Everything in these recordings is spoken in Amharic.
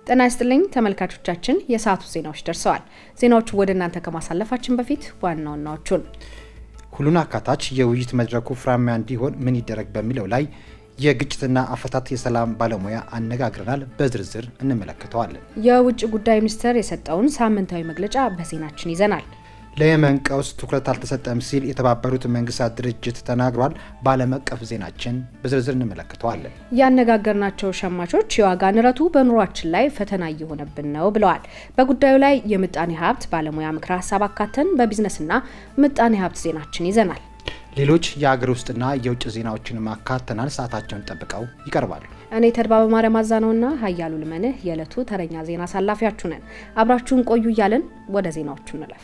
ጤና ይስጥልኝ ተመልካቾቻችን፣ የሰዓቱ ዜናዎች ደርሰዋል። ዜናዎቹ ወደ እናንተ ከማሳለፋችን በፊት ዋና ዋናዎቹን ሁሉን አካታች የውይይት መድረኩ ፍሬያማ እንዲሆን ምን ይደረግ በሚለው ላይ የግጭትና አፈታት የሰላም ባለሙያ አነጋግረናል። በዝርዝር እንመለከተዋለን። የውጭ ጉዳይ ሚኒስቴር የሰጠውን ሳምንታዊ መግለጫ በዜናችን ይዘናል። ለየመን ቀውስ ትኩረት አልተሰጠም ሲል የተባበሩት መንግስታት ድርጅት ተናግሯል። በዓለም አቀፍ ዜናችን በዝርዝር እንመለከተዋለን። ያነጋገርናቸው ሸማቾች የዋጋ ንረቱ በኑሯችን ላይ ፈተና እየሆነብን ነው ብለዋል። በጉዳዩ ላይ የምጣኔ ሀብት ባለሙያ ምክረ ሀሳብ አካተን በቢዝነስና ምጣኔ ሀብት ዜናችን ይዘናል። ሌሎች የሀገር ውስጥና የውጭ ዜናዎችን ማካተናል። ሰዓታቸውን ጠብቀው ይቀርባሉ። እኔ ተድባ በማርያም አዛነውና ሀያሉ ልመንህ የዕለቱ ተረኛ ዜና አሳላፊያችሁ ነን። አብራችሁን ቆዩ እያለን ወደ ዜናዎቹ እንለፍ።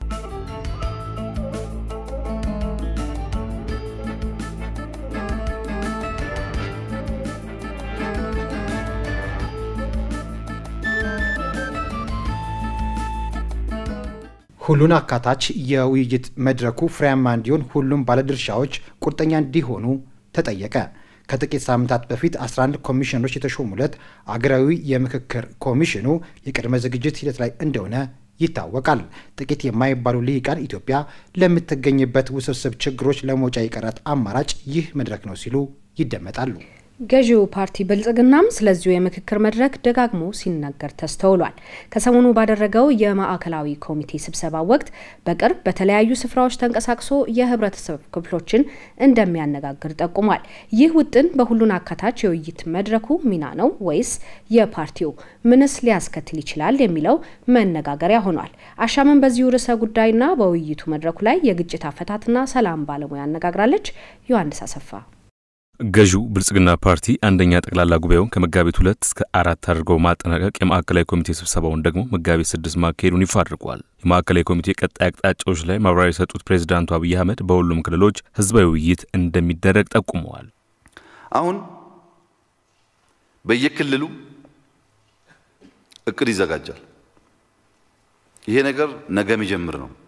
ሁሉን አካታች የውይይት መድረኩ ፍሬያማ እንዲሆን ሁሉም ባለድርሻዎች ቁርጠኛ እንዲሆኑ ተጠየቀ። ከጥቂት ሳምንታት በፊት 11 ኮሚሽነሮች የተሾሙለት አገራዊ የምክክር ኮሚሽኑ የቅድመ ዝግጅት ሂደት ላይ እንደሆነ ይታወቃል። ጥቂት የማይባሉ ልሂቃን ኢትዮጵያ ለምትገኝበት ውስብስብ ችግሮች ለመውጫ የቀራት አማራጭ ይህ መድረክ ነው ሲሉ ይደመጣሉ። ገዢው ፓርቲ ብልጽግናም ስለዚሁ የምክክር መድረክ ደጋግሞ ሲናገር ተስተውሏል። ከሰሞኑ ባደረገው የማዕከላዊ ኮሚቴ ስብሰባ ወቅት በቅርብ በተለያዩ ስፍራዎች ተንቀሳቅሶ የህብረተሰብ ክፍሎችን እንደሚያነጋግር ጠቁሟል። ይህ ውጥን በሁሉን አካታች የውይይት መድረኩ ሚና ነው ወይስ የፓርቲው ምንስ ሊያስከትል ይችላል የሚለው መነጋገሪያ ሆኗል። አሻምን በዚሁ ርዕሰ ጉዳይና በውይይቱ መድረኩ ላይ የግጭት አፈታትና ሰላም ባለሙያ አነጋግራለች። ዮሐንስ አሰፋ ገዢው ብልጽግና ፓርቲ አንደኛ ጠቅላላ ጉባኤውን ከመጋቢት ሁለት እስከ አራት አድርገው ማጠናቀቅ የማዕከላዊ ኮሚቴ ስብሰባውን ደግሞ መጋቢት ስድስት ማካሄዱን ይፋ አድርጓል። የማዕከላዊ ኮሚቴ ቀጣይ አቅጣጫዎች ላይ ማብራሪያ የሰጡት ፕሬዚዳንቱ አብይ አህመድ በሁሉም ክልሎች ህዝባዊ ውይይት እንደሚደረግ ጠቁመዋል። አሁን በየክልሉ እቅድ ይዘጋጃል። ይሄ ነገር ነገ የሚጀምር ነው።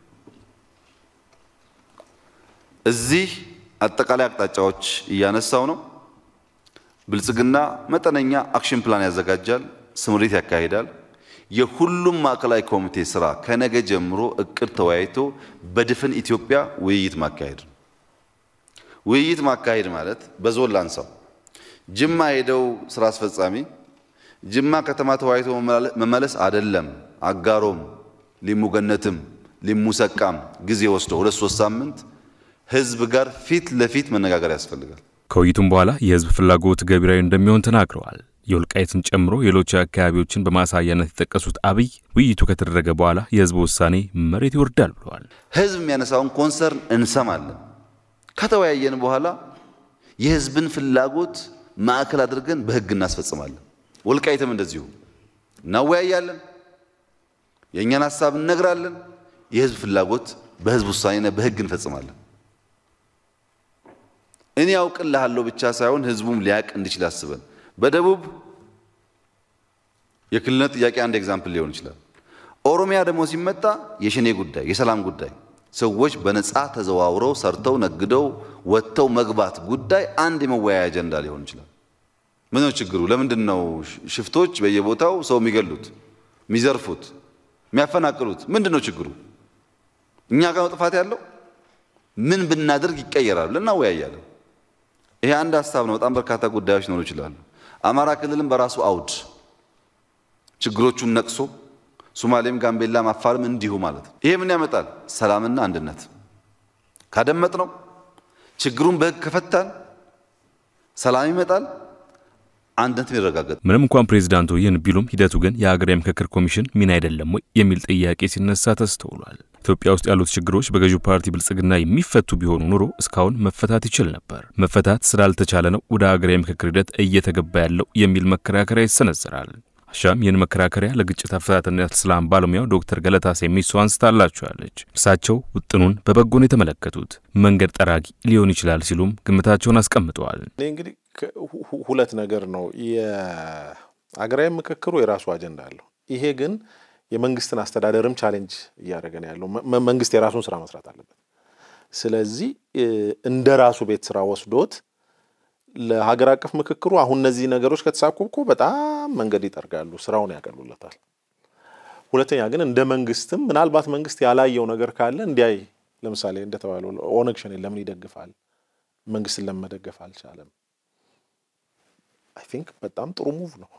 እዚህ አጠቃላይ አቅጣጫዎች እያነሳው ነው። ብልጽግና መጠነኛ አክሽን ፕላን ያዘጋጃል፣ ስምሪት ያካሂዳል። የሁሉም ማዕከላዊ ኮሚቴ ስራ ከነገ ጀምሮ እቅድ ተወያይቶ በድፍን ኢትዮጵያ ውይይት ማካሄድ ነው። ውይይት ማካሄድ ማለት በዞን ላንሳው፣ ጅማ ሄደው ስራ አስፈጻሚ ጅማ ከተማ ተወያይቶ መመለስ አይደለም። አጋሮም፣ ሊሙ ገነትም፣ ሊሙ ሰቃም ጊዜ ወስዶ ሁለት ሶስት ሳምንት ህዝብ ጋር ፊት ለፊት መነጋገር ያስፈልጋል። ከውይይቱም በኋላ የህዝብ ፍላጎት ገቢራዊ እንደሚሆን ተናግረዋል። የወልቃይትን ጨምሮ ሌሎች አካባቢዎችን በማሳያነት የጠቀሱት አብይ ውይይቱ ከተደረገ በኋላ የህዝብ ውሳኔ መሬት ይወርዳል ብለዋል። ህዝብ የሚያነሳውን ኮንሰርን እንሰማለን። ከተወያየን በኋላ የህዝብን ፍላጎት ማዕከል አድርገን በህግ እናስፈጽማለን። ወልቃይትም እንደዚሁ እናወያያለን፣ የእኛን ሀሳብ እነግራለን። የህዝብ ፍላጎት በህዝብ ውሳኔና በህግ እንፈጽማለን። እኔ ያውቅልሃለሁ ብቻ ሳይሆን ህዝቡም ሊያቅ እንዲችል አስበን በደቡብ የክልልነት ጥያቄ አንድ ኤግዛምፕል ሊሆን ይችላል። ኦሮሚያ ደግሞ ሲመጣ የሸኔ ጉዳይ፣ የሰላም ጉዳይ፣ ሰዎች በነፃ ተዘዋውረው ሰርተው ነግደው ወጥተው መግባት ጉዳይ አንድ የመወያያ አጀንዳ ሊሆን ይችላል። ምን ነው ችግሩ? ለምንድን ነው ሽፍቶች በየቦታው ሰው የሚገሉት፣ የሚዘርፉት፣ የሚያፈናቅሉት? ምንድን ነው ችግሩ? እኛ ጋር ነው ጥፋት ያለው? ምን ብናደርግ ይቀየራል? እናወያያለን። ይሄ አንድ ሀሳብ ነው። በጣም በርካታ ጉዳዮች ሊኖሩ ይችላሉ። አማራ ክልልም በራሱ አውድ ችግሮቹን ነቅሶ ሶማሌም፣ ጋምቤላም፣ አፋርም እንዲሁ ማለት ነው። ይሄ ምን ያመጣል? ሰላምና አንድነት ካደመጥ ነው ችግሩን በህግ ከፈታን ሰላም ይመጣል፣ አንድነትም ይረጋገጥ። ምንም እንኳን ፕሬዚዳንቱ ይህን ቢሉም ሂደቱ ግን የሀገራዊ ምክክር ኮሚሽን ሚና አይደለም ወይ የሚል ጥያቄ ሲነሳ ተስተውሏል። ኢትዮጵያ ውስጥ ያሉት ችግሮች በገዢው ፓርቲ ብልጽግና የሚፈቱ ቢሆኑ ኑሮ እስካሁን መፈታት ይችል ነበር። መፈታት ስላልተቻለ ነው ወደ ሀገራዊ ምክክር ሂደት እየተገባ ያለው የሚል መከራከሪያ ይሰነዘራል። አሻም ይህን መከራከሪያ ለግጭት አፈታትና ሰላም ባለሙያው ዶክተር ገለታ ሴሚሶ አንስታላቸዋለች። እርሳቸው ውጥኑን በበጎን የተመለከቱት መንገድ ጠራጊ ሊሆን ይችላል ሲሉም ግምታቸውን አስቀምጠዋል። እኔ እንግዲህ ሁለት ነገር ነው። የሀገራዊ ምክክሩ የራሱ አጀንዳ አለው። ይሄ ግን የመንግስትን አስተዳደርም ቻሌንጅ እያደረገ ነው ያለው። መንግስት የራሱን ስራ መስራት አለበት። ስለዚህ እንደ ራሱ ቤት ስራ ወስዶት ለሀገር አቀፍ ምክክሩ አሁን እነዚህ ነገሮች ከተሳኩ እኮ በጣም መንገድ ይጠርጋሉ፣ ስራውን ያቀሉለታል። ሁለተኛ ግን እንደ መንግስትም ምናልባት መንግስት ያላየው ነገር ካለ እንዲያይ ለምሳሌ እንደተባለው ኦነግ ሸኔን ለምን ይደግፋል? መንግስትን ለምን መደገፍ አልቻለም? አይ ቲንክ በጣም ጥሩ ሙቭ ነው።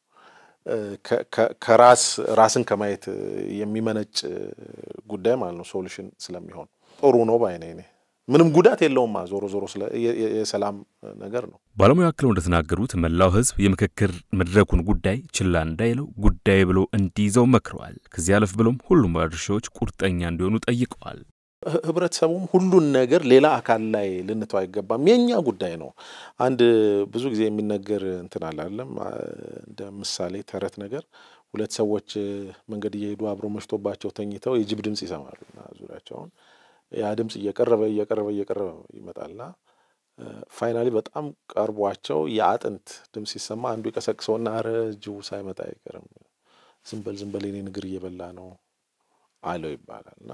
ከራስ ራስን ከማየት የሚመነጭ ጉዳይ ማለት ነው። ሶሉሽን ስለሚሆን ጥሩ ነው ባይኔ እኔ ምንም ጉዳት የለውም። ዞሮ ዞሮ የሰላም ነገር ነው። ባለሙያ አክለው እንደተናገሩት መላው ህዝብ የምክክር መድረኩን ጉዳይ ችላ እንዳይለው ጉዳይ ብሎ እንዲይዘው መክረዋል። ከዚህ አለፍ ብሎም ሁሉም ባለድርሻዎች ቁርጠኛ እንዲሆኑ ጠይቀዋል። ህብረተሰቡም ሁሉን ነገር ሌላ አካል ላይ ልንተው አይገባም፣ የእኛ ጉዳይ ነው። አንድ ብዙ ጊዜ የሚነገር እንትን አላለም እንደ ምሳሌ ተረት ነገር ሁለት ሰዎች መንገድ እየሄዱ አብረው መሽቶባቸው ተኝተው የጅብ ድምፅ ይሰማሉ እና ዙሪያቸውን ያ ድምፅ እየቀረበ እየቀረበ እየቀረበ ይመጣልና ፋይናሊ በጣም ቀርቧቸው የአጥንት ድምፅ ሲሰማ አንዱ የቀሰቅሰውና አረ ጅቡ ሳይመጣ አይቀርም ዝም በል ዝም በል የኔን እግር እየበላ ነው አለው ይባላል እና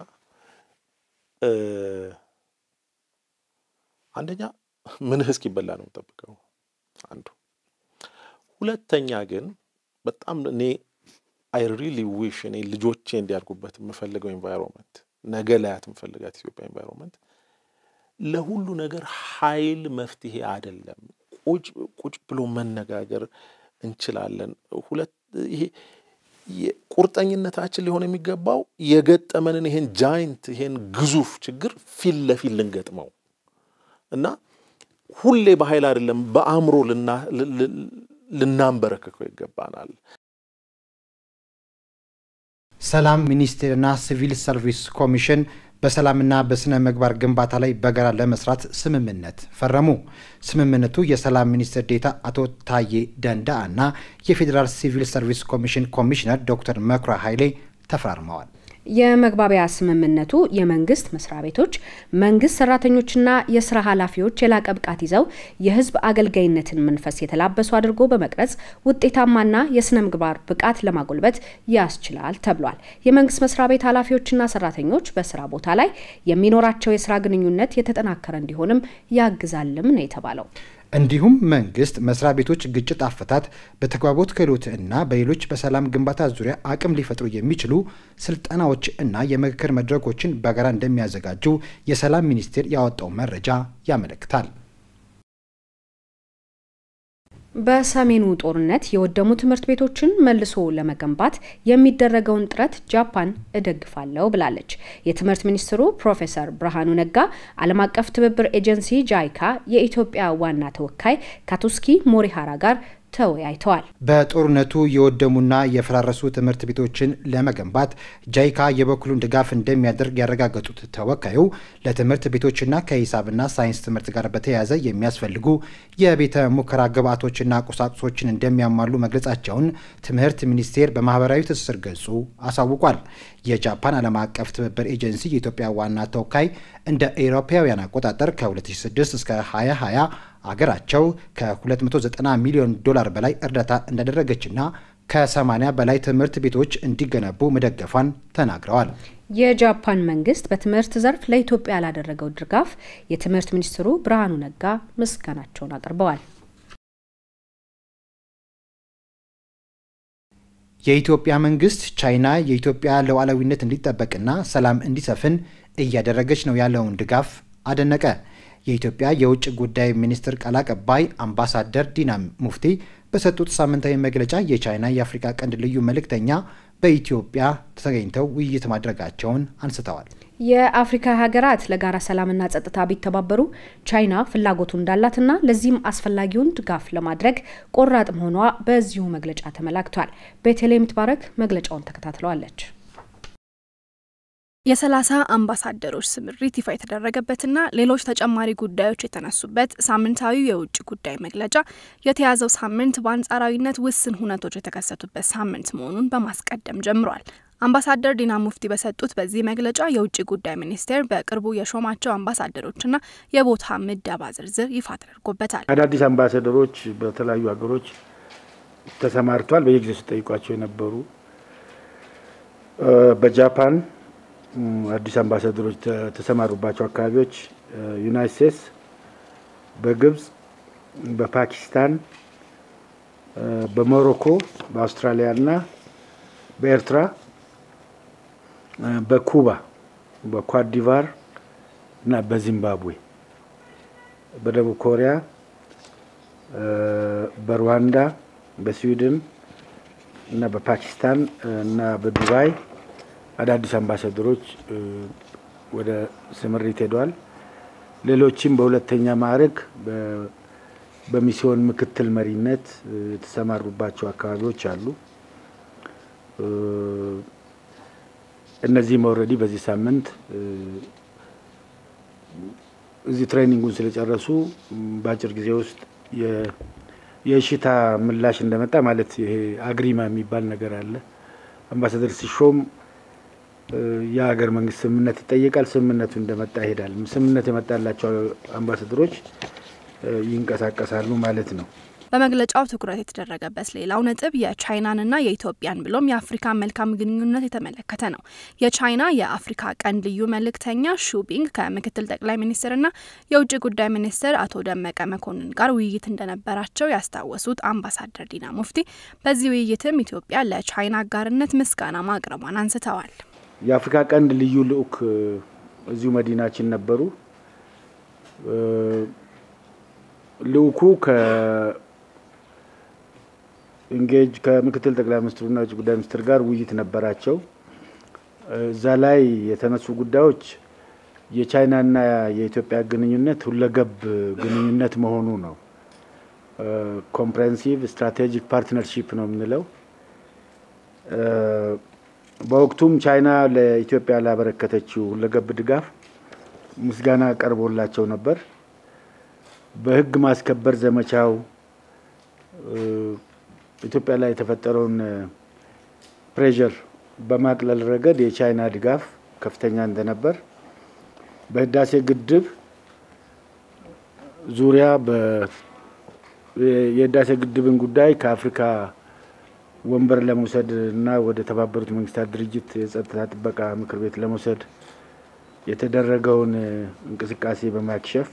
አንደኛ ምንህ እስኪበላ ነው የምጠብቀው አንዱ። ሁለተኛ ግን በጣም እኔ አይ ሪሊ ዊሽ እኔ ልጆቼ እንዲያድጉበት የምፈልገው ኤንቫይሮንመንት ነገ ላያት የምፈልጋት ኢትዮጵያ ኤንቫይሮንመንት ለሁሉ ነገር ኃይል መፍትሄ አይደለም። ቁጭ ቁጭ ብሎ መነጋገር እንችላለን። ሁለት ይሄ ቁርጠኝነታችን ሊሆን የሚገባው የገጠመንን ይሄን ጃይንት ይሄን ግዙፍ ችግር ፊት ለፊት ልንገጥመው እና ሁሌ በኃይል አይደለም በአእምሮ ልናንበረክከው ይገባናል። ሰላም ሚኒስቴርና ሲቪል ሰርቪስ ኮሚሽን በሰላምና በስነ ምግባር ግንባታ ላይ በጋራ ለመስራት ስምምነት ፈረሙ። ስምምነቱ የሰላም ሚኒስትር ዴታ አቶ ታዬ ደንዳአ እና የፌዴራል ሲቪል ሰርቪስ ኮሚሽን ኮሚሽነር ዶክተር መኩሪያ ኃይሌ ተፈራርመዋል። የመግባቢያ ስምምነቱ የመንግስት መስሪያ ቤቶች፣ መንግስት ሰራተኞችና የስራ ኃላፊዎች የላቀ ብቃት ይዘው የህዝብ አገልጋይነትን መንፈስ የተላበሱ አድርጎ በመቅረጽ ውጤታማና የስነ ምግባር ብቃት ለማጎልበት ያስችላል ተብሏል። የመንግስት መስሪያ ቤት ኃላፊዎችና ሰራተኞች በስራ ቦታ ላይ የሚኖራቸው የስራ ግንኙነት የተጠናከረ እንዲሆንም ያግዛልም ነው የተባለው። እንዲሁም መንግስት መስሪያ ቤቶች ግጭት አፈታት፣ በተግባቦት ክህሎት እና በሌሎች በሰላም ግንባታ ዙሪያ አቅም ሊፈጥሩ የሚችሉ ስልጠናዎች እና የምክክር መድረኮችን በጋራ እንደሚያዘጋጁ የሰላም ሚኒስቴር ያወጣው መረጃ ያመለክታል። በሰሜኑ ጦርነት የወደሙ ትምህርት ቤቶችን መልሶ ለመገንባት የሚደረገውን ጥረት ጃፓን እደግፋለሁ ብላለች። የትምህርት ሚኒስትሩ ፕሮፌሰር ብርሃኑ ነጋ ዓለም አቀፍ ትብብር ኤጀንሲ ጃይካ የኢትዮጵያ ዋና ተወካይ ካቱስኪ ሞሪሃራ ጋር ተወያይተዋል። በጦርነቱ የወደሙና የፈራረሱ ትምህርት ቤቶችን ለመገንባት ጃይካ የበኩሉን ድጋፍ እንደሚያደርግ ያረጋገጡት ተወካዩ ለትምህርት ቤቶችና ከሂሳብና ሳይንስ ትምህርት ጋር በተያያዘ የሚያስፈልጉ የቤተ ሙከራ ግብዓቶችና ቁሳቁሶችን እንደሚያሟሉ መግለጻቸውን ትምህርት ሚኒስቴር በማህበራዊ ትስስር ገጹ አሳውቋል። የጃፓን ዓለም አቀፍ ትብብር ኤጀንሲ የኢትዮጵያ ዋና ተወካይ እንደ ኤሮፓውያን አቆጣጠር ከ2006 እስከ 2020 አገራቸው ከ290 ሚሊዮን ዶላር በላይ እርዳታ እንዳደረገችና ከ80 በላይ ትምህርት ቤቶች እንዲገነቡ መደገፏን ተናግረዋል። የጃፓን መንግስት በትምህርት ዘርፍ ለኢትዮጵያ ላደረገው ድጋፍ የትምህርት ሚኒስትሩ ብርሃኑ ነጋ ምስጋናቸውን አቅርበዋል። የኢትዮጵያ መንግስት ቻይና የኢትዮጵያ ሉዓላዊነት እንዲጠበቅና ሰላም እንዲሰፍን እያደረገች ነው ያለውን ድጋፍ አደነቀ። የኢትዮጵያ የውጭ ጉዳይ ሚኒስትር ቃል አቀባይ አምባሳደር ዲና ሙፍቲ በሰጡት ሳምንታዊ መግለጫ የቻይና የአፍሪካ ቀንድ ልዩ መልእክተኛ በኢትዮጵያ ተገኝተው ውይይት ማድረጋቸውን አንስተዋል። የአፍሪካ ሀገራት ለጋራ ሰላምና ጸጥታ ቢተባበሩ ቻይና ፍላጎቱ እንዳላትና ለዚህም አስፈላጊውን ድጋፍ ለማድረግ ቆራጥ መሆኗ በዚሁ መግለጫ ተመላክቷል። ቤተልሔም ትባረክ መግለጫውን ተከታትለዋለች። የሰላሳ አምባሳደሮች ስምሪት ይፋ የተደረገበትና ሌሎች ተጨማሪ ጉዳዮች የተነሱበት ሳምንታዊ የውጭ ጉዳይ መግለጫ የተያዘው ሳምንት በአንጻራዊነት ውስን ሁነቶች የተከሰቱበት ሳምንት መሆኑን በማስቀደም ጀምሯል። አምባሳደር ዲና ሙፍቲ በሰጡት በዚህ መግለጫ የውጭ ጉዳይ ሚኒስቴር በቅርቡ የሾማቸው አምባሳደሮችና የቦታ ምደባ ዝርዝር ይፋ ተደርጎበታል። አዳዲስ አምባሳደሮች በተለያዩ ሀገሮች ተሰማርቷል። በየጊዜው ሲጠይቋቸው የነበሩ በጃፓን አዲስ አምባሳደሮች ተሰማሩባቸው አካባቢዎች ዩናይት ስቴትስ፣ በግብጽ፣ በፓኪስታን፣ በሞሮኮ፣ በአውስትራሊያ እና በኤርትራ፣ በኩባ፣ በኳዲቫር እና በዚምባብዌ፣ በደቡብ ኮሪያ፣ በሩዋንዳ፣ በስዊድን እና በፓኪስታን እና በዱባይ አዳዲስ አምባሳደሮች ወደ ስምሪት ሄደዋል። ሌሎችም በሁለተኛ ማዕረግ በሚስዮን ምክትል መሪነት የተሰማሩባቸው አካባቢዎች አሉ። እነዚህም ኦልሬዲ በዚህ ሳምንት እዚህ ትሬኒንጉን ስለጨረሱ በአጭር ጊዜ ውስጥ የእሽታ ምላሽ እንደመጣ ማለት ይሄ አግሪማ የሚባል ነገር አለ። አምባሳደር ሲሾም የሀገር መንግስት ስምምነት ይጠየቃል። ስምምነቱ እንደመጣ ይሄዳል። ስምምነት የመጣላቸው አምባሳደሮች ይንቀሳቀሳሉ ማለት ነው። በመግለጫው ትኩረት የተደረገበት ሌላው ነጥብ የቻይናንና የኢትዮጵያን ብሎም የአፍሪካን መልካም ግንኙነት የተመለከተ ነው። የቻይና የአፍሪካ ቀንድ ልዩ መልእክተኛ ሹቢንግ ከምክትል ጠቅላይ ሚኒስትርና የውጭ ጉዳይ ሚኒስትር አቶ ደመቀ መኮንን ጋር ውይይት እንደነበራቸው ያስታወሱት አምባሳደር ዲና ሙፍቲ በዚህ ውይይትም ኢትዮጵያ ለቻይና አጋርነት ምስጋና ማቅረቧን አንስተዋል። የአፍሪካ ቀንድ ልዩ ልዑክ እዚሁ መዲናችን ነበሩ። ልዑኩ ኢንጌጅ ከምክትል ጠቅላይ ሚኒስትሩና የውጭ ጉዳይ ሚኒስትር ጋር ውይይት ነበራቸው። እዛ ላይ የተነሱ ጉዳዮች የቻይናና የኢትዮጵያ ግንኙነት ሁለገብ ግንኙነት መሆኑ ነው። ኮምፕሬሄንሲቭ ስትራቴጂክ ፓርትነርሺፕ ነው የምንለው። በወቅቱም ቻይና ለኢትዮጵያ ላበረከተችው ሁለገብ ድጋፍ ምስጋና ቀርቦላቸው ነበር። በሕግ ማስከበር ዘመቻው ኢትዮጵያ ላይ የተፈጠረውን ፕሬዠር በማቅለል ረገድ የቻይና ድጋፍ ከፍተኛ እንደነበር፣ በህዳሴ ግድብ ዙሪያ የህዳሴ ግድብን ጉዳይ ከአፍሪካ ወንበር ለመውሰድ እና ወደ ተባበሩት መንግስታት ድርጅት የጸጥታ ጥበቃ ምክር ቤት ለመውሰድ የተደረገውን እንቅስቃሴ በማክሸፍ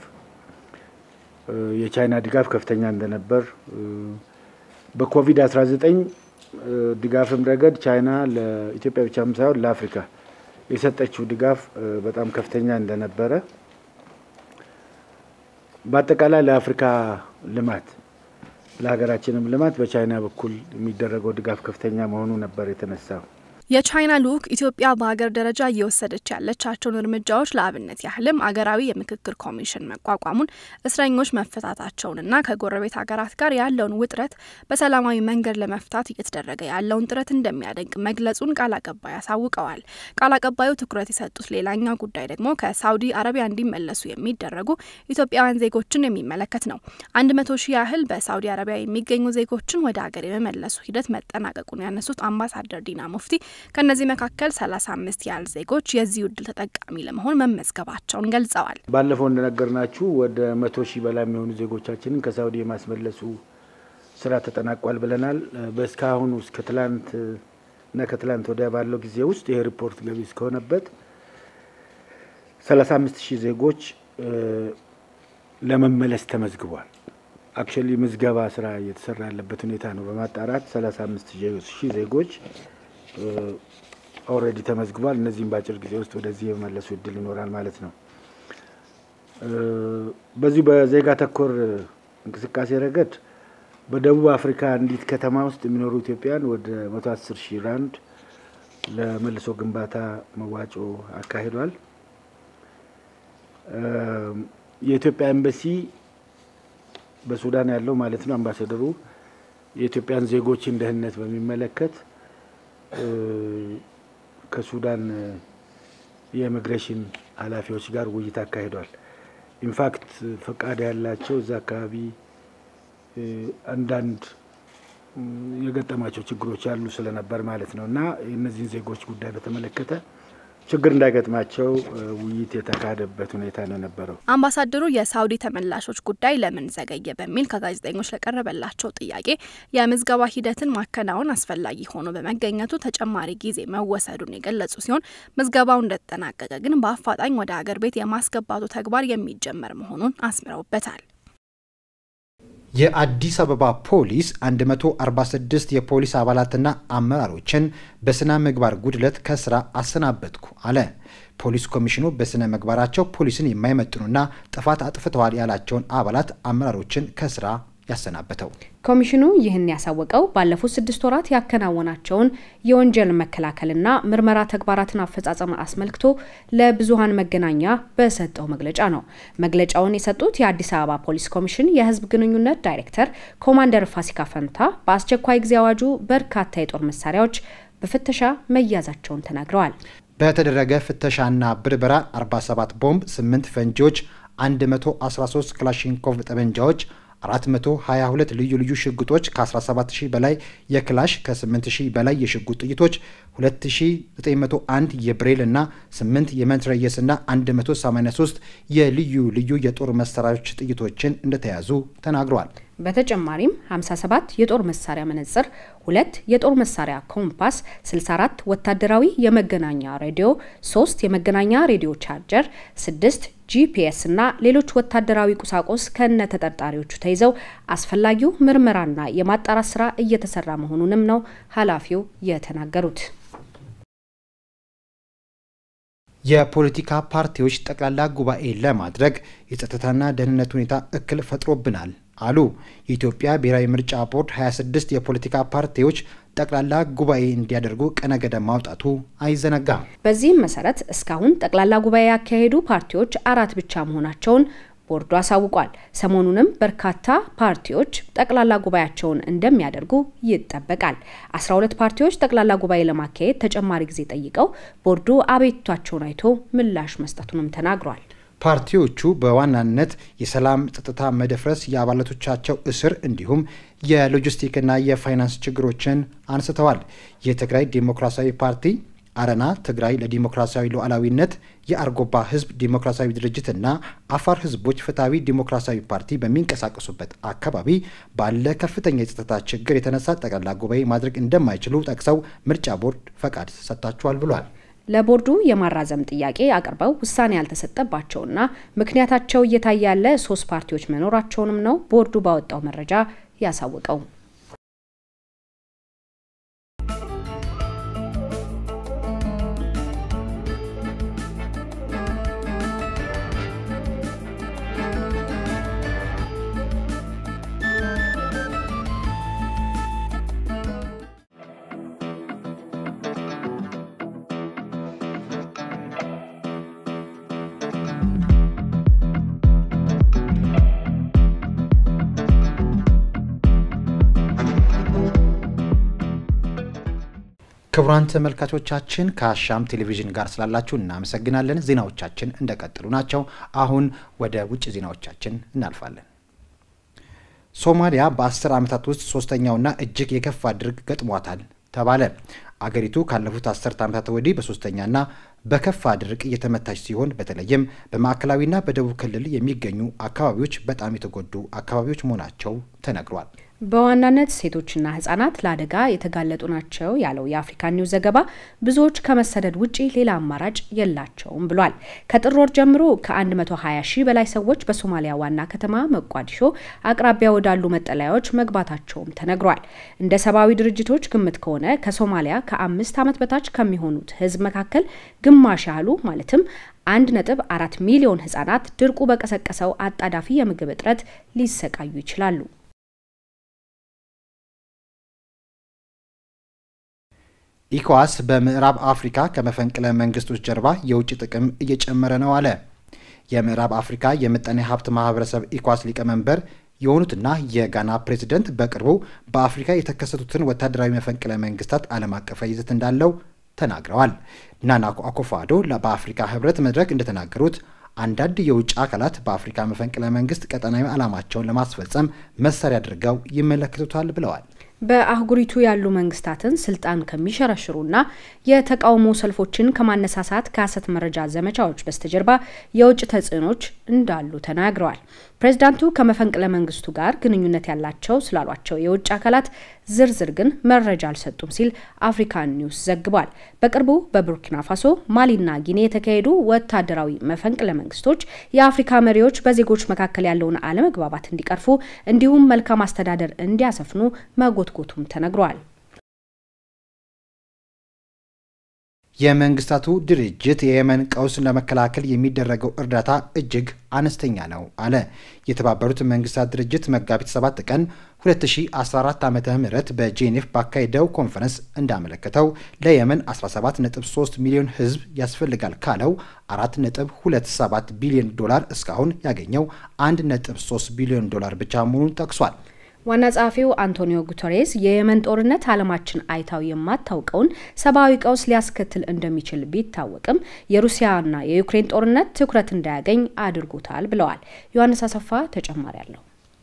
የቻይና ድጋፍ ከፍተኛ እንደነበር በኮቪድ-19 ድጋፍም ረገድ ቻይና ለኢትዮጵያ ብቻም ሳይሆን ለአፍሪካ የሰጠችው ድጋፍ በጣም ከፍተኛ እንደነበረ፣ በአጠቃላይ ለአፍሪካ ልማት ለሀገራችንም ልማት በቻይና በኩል የሚደረገው ድጋፍ ከፍተኛ መሆኑ ነበር የተነሳው። የቻይና ልዑክ ኢትዮጵያ በሀገር ደረጃ እየወሰደች ያለቻቸውን እርምጃዎች ለአብነት ያህልም አገራዊ የምክክር ኮሚሽን መቋቋሙን፣ እስረኞች መፈታታቸውንና ከጎረቤት ሀገራት ጋር ያለውን ውጥረት በሰላማዊ መንገድ ለመፍታት እየተደረገ ያለውን ጥረት እንደሚያደንቅ መግለጹን ቃል አቀባይ አሳውቀዋል። ቃል አቀባዩ ትኩረት የሰጡት ሌላኛው ጉዳይ ደግሞ ከሳውዲ አረቢያ እንዲመለሱ የሚደረጉ ኢትዮጵያውያን ዜጎችን የሚመለከት ነው። አንድ መቶ ሺህ ያህል በሳውዲ አረቢያ የሚገኙ ዜጎችን ወደ ሀገር የመመለሱ ሂደት መጠናቀቁን ያነሱት አምባሳደር ዲና ሙፍቲ ከእነዚህ መካከል ሰላሳ አምስት ያህል ዜጎች የዚህ እድል ተጠቃሚ ለመሆን መመዝገባቸውን ገልጸዋል። ባለፈው እንደነገርናችሁ ወደ መቶ ሺህ በላይ የሚሆኑ ዜጎቻችንን ከሳውዲ የማስመለሱ ስራ ተጠናቋል ብለናል። በእስካሁኑ እስከ ትላንት እና ከትላንት ወዲያ ባለው ጊዜ ውስጥ ይሄ ሪፖርት ገቢ እስከሆነበት ሰላሳ አምስት ሺህ ዜጎች ለመመለስ ተመዝግቧል። አክቹዋሊ ምዝገባ ስራ እየተሰራ ያለበት ሁኔታ ነው። በማጣራት ሰላሳ አምስት ሺህ ዜጎች ኦልሬዲ ተመዝግቧል። እነዚህም በአጭር ጊዜ ውስጥ ወደዚህ የመመለሱ እድል ይኖራል ማለት ነው። በዚሁ በዜጋ ተኮር እንቅስቃሴ ረገድ በደቡብ አፍሪካ አንዲት ከተማ ውስጥ የሚኖሩ ኢትዮጵያን ወደ መቶ አስር ሺህ ራንድ ለመልሶ ግንባታ መዋጮ አካሂዷል። የኢትዮጵያ ኤምባሲ በሱዳን ያለው ማለት ነው አምባሳደሩ የኢትዮጵያን ዜጎችን ደህንነት በሚመለከት ከሱዳን የኢሚግሬሽን ኃላፊዎች ጋር ውይይት አካሂዷል። ኢንፋክት ፈቃድ ያላቸው እዛ አካባቢ አንዳንድ የገጠማቸው ችግሮች ያሉ ስለነበር ማለት ነው እና የእነዚህን ዜጎች ጉዳይ በተመለከተ ችግር እንዳይገጥማቸው ውይይት የተካሄደበት ሁኔታ ነው የነበረው። አምባሳደሩ የሳውዲ ተመላሾች ጉዳይ ለምን ዘገየ በሚል ከጋዜጠኞች ለቀረበላቸው ጥያቄ የምዝገባ ሂደትን ማከናወን አስፈላጊ ሆኖ በመገኘቱ ተጨማሪ ጊዜ መወሰዱን የገለጹ ሲሆን ምዝገባው እንደተጠናቀቀ ግን በአፋጣኝ ወደ ሀገር ቤት የማስገባቱ ተግባር የሚጀመር መሆኑን አስምረውበታል። የአዲስ አበባ ፖሊስ 146 የፖሊስ አባላትና አመራሮችን በስነ ምግባር ጉድለት ከስራ አሰናበትኩ አለ። ፖሊስ ኮሚሽኑ በስነ ምግባራቸው ፖሊስን የማይመጥኑና ጥፋት አጥፍተዋል ያላቸውን አባላት አመራሮችን ከስራ ያሰናበተው ኮሚሽኑ ይህን ያሳወቀው ባለፉት ስድስት ወራት ያከናወናቸውን የወንጀል መከላከልና ምርመራ ተግባራትን አፈጻጸም አስመልክቶ ለብዙሀን መገናኛ በሰጠው መግለጫ ነው። መግለጫውን የሰጡት የአዲስ አበባ ፖሊስ ኮሚሽን የሕዝብ ግንኙነት ዳይሬክተር ኮማንደር ፋሲካ ፈንታ በአስቸኳይ ጊዜ አዋጁ በርካታ የጦር መሳሪያዎች በፍተሻ መያዛቸውን ተናግረዋል። በተደረገ ፍተሻና ብርበራ 47 ቦምብ፣ 8 ፈንጂዎች፣ 113 ክላሽንኮቭ ጠመንጃዎች 422 ልዩ ልዩ ሽጉጦች ከ17000 በላይ የክላሽ ከ8000 በላይ የሽጉጥ ጥይቶች 2901 የብሬል እና 8 የመትረየስ እና 183 የልዩ ልዩ የጦር መሳሪያዎች ጥይቶችን እንደተያዙ ተናግረዋል። በተጨማሪም 57 የጦር መሳሪያ መነጽር፣ ሁለት የጦር መሳሪያ ኮምፓስ፣ 64 ወታደራዊ የመገናኛ ሬዲዮ፣ 3 የመገናኛ ሬዲዮ ቻርጀር፣ 6 ጂፒኤስ እና ሌሎች ወታደራዊ ቁሳቁስ ከነ ተጠርጣሪዎቹ ተይዘው አስፈላጊው ምርመራና የማጣራት ስራ እየተሰራ መሆኑንም ነው ኃላፊው የተናገሩት። የፖለቲካ ፓርቲዎች ጠቅላላ ጉባኤ ለማድረግ የጸጥታና ደህንነት ሁኔታ እክል ፈጥሮብናል አሉ። የኢትዮጵያ ብሔራዊ ምርጫ ቦርድ 26 የፖለቲካ ፓርቲዎች ጠቅላላ ጉባኤ እንዲያደርጉ ቀነ ገደብ ማውጣቱ አይዘነጋም። በዚህም መሰረት እስካሁን ጠቅላላ ጉባኤ ያካሄዱ ፓርቲዎች አራት ብቻ መሆናቸውን ቦርዱ አሳውቋል። ሰሞኑንም በርካታ ፓርቲዎች ጠቅላላ ጉባኤያቸውን እንደሚያደርጉ ይጠበቃል። 12 ፓርቲዎች ጠቅላላ ጉባኤ ለማካሄድ ተጨማሪ ጊዜ ጠይቀው ቦርዱ አቤቱታቸውን አይቶ ምላሽ መስጠቱንም ተናግሯል። ፓርቲዎቹ በዋናነት የሰላም ጸጥታ መደፍረስ፣ የአባላቶቻቸው እስር እንዲሁም የሎጂስቲክና የፋይናንስ ችግሮችን አንስተዋል። የትግራይ ዴሞክራሲያዊ ፓርቲ አረና ትግራይ ለዲሞክራሲያዊ ሉዓላዊነት፣ የአርጎባ ህዝብ ዲሞክራሲያዊ ድርጅትና አፋር ህዝቦች ፍትሐዊ ዲሞክራሲያዊ ፓርቲ በሚንቀሳቀሱበት አካባቢ ባለ ከፍተኛ የጸጥታ ችግር የተነሳ ጠቅላላ ጉባኤ ማድረግ እንደማይችሉ ጠቅሰው ምርጫ ቦርድ ፈቃድ ሰጥታችኋል ብሏል። ለቦርዱ የማራዘም ጥያቄ አቅርበው ውሳኔ ያልተሰጠባቸውና ምክንያታቸው እየታየ ያለ ሶስት ፓርቲዎች መኖራቸውንም ነው ቦርዱ ባወጣው መረጃ ያሳወቀው። ክቡራን ተመልካቾቻችን ከአሻም ቴሌቪዥን ጋር ስላላችሁ እናመሰግናለን። ዜናዎቻችን እንደቀጠሉ ናቸው። አሁን ወደ ውጭ ዜናዎቻችን እናልፋለን። ሶማሊያ በአስር ዓመታት ውስጥ ሶስተኛውና እጅግ የከፋ ድርቅ ገጥሟታል ተባለ። አገሪቱ ካለፉት አስርት ዓመታት ወዲህ በሶስተኛና በከፋ ድርቅ እየተመታች ሲሆን በተለይም በማዕከላዊና በደቡብ ክልል የሚገኙ አካባቢዎች በጣም የተጎዱ አካባቢዎች መሆናቸው ተነግሯል። በዋናነት ሴቶችና ህጻናት ለአደጋ የተጋለጡ ናቸው ያለው የአፍሪካ ኒውስ ዘገባ ብዙዎች ከመሰደድ ውጪ ሌላ አማራጭ የላቸውም ብሏል። ከጥር ወር ጀምሮ ከ120 ሺህ በላይ ሰዎች በሶማሊያ ዋና ከተማ መቋዲሾ አቅራቢያ ወዳሉ መጠለያዎች መግባታቸውም ተነግሯል። እንደ ሰብአዊ ድርጅቶች ግምት ከሆነ ከሶማሊያ ከአምስት ዓመት በታች ከሚሆኑት ህዝብ መካከል ግማሽ ያህሉ ማለትም አንድ ነጥብ አራት ሚሊዮን ህጻናት ድርቁ በቀሰቀሰው አጣዳፊ የምግብ እጥረት ሊሰቃዩ ይችላሉ። ኢኮዋስ በምዕራብ አፍሪካ ከመፈንቅለ መንግስቶች ጀርባ የውጭ ጥቅም እየጨመረ ነው አለ። የምዕራብ አፍሪካ የምጣኔ ሀብት ማህበረሰብ ኢኮዋስ ሊቀመንበር የሆኑትና የጋና ፕሬዚደንት በቅርቡ በአፍሪካ የተከሰቱትን ወታደራዊ መፈንቅለ መንግስታት ዓለም አቀፋዊ ይዘት እንዳለው ተናግረዋል። ናና አኮፋዶ በአፍሪካ ህብረት መድረክ እንደተናገሩት አንዳንድ የውጭ አካላት በአፍሪካ መፈንቅለ መንግስት ቀጠናዊ ዓላማቸውን ለማስፈጸም መሳሪያ አድርገው ይመለከቱታል ብለዋል። በአህጉሪቱ ያሉ መንግስታትን ስልጣን ከሚሸረሽሩና የተቃውሞ ሰልፎችን ከማነሳሳት ከሀሰት መረጃ ዘመቻዎች በስተጀርባ የውጭ ተጽዕኖች እንዳሉ ተናግረዋል። ፕሬዚዳንቱ ከመፈንቅለ መንግስቱ ጋር ግንኙነት ያላቸው ስላሏቸው የውጭ አካላት ዝርዝር ግን መረጃ አልሰጡም ሲል አፍሪካን ኒውስ ዘግቧል። በቅርቡ በቡርኪና ፋሶ፣ ማሊና ጊኔ የተካሄዱ ወታደራዊ መፈንቅለ መንግስቶች የአፍሪካ መሪዎች በዜጎች መካከል ያለውን አለመግባባት እንዲቀርፉ እንዲሁም መልካም አስተዳደር እንዲያሰፍኑ መጎትጎቱም ተነግሯል። የመንግስታቱ ድርጅት የየመን ቀውስን ለመከላከል የሚደረገው እርዳታ እጅግ አነስተኛ ነው አለ። የተባበሩት መንግስታት ድርጅት መጋቢት 7 ቀን 2014 ዓ ም በጄኔቭ ባካሄደው ኮንፈረንስ እንዳመለከተው ለየመን 17.3 ሚሊዮን ህዝብ ያስፈልጋል ካለው 4.27 ቢሊዮን ዶላር እስካሁን ያገኘው 1.3 ቢሊዮን ዶላር ብቻ መሆኑን ጠቅሷል። ዋና ጸሐፊው አንቶኒዮ ጉተሬስ የየመን ጦርነት ዓለማችን አይታው የማታውቀውን ሰብአዊ ቀውስ ሊያስከትል እንደሚችል ቢታወቅም የሩሲያና የዩክሬን ጦርነት ትኩረት እንዳያገኝ አድርጎታል ብለዋል። ዮሐንስ አሰፋ ተጨማሪ አለው።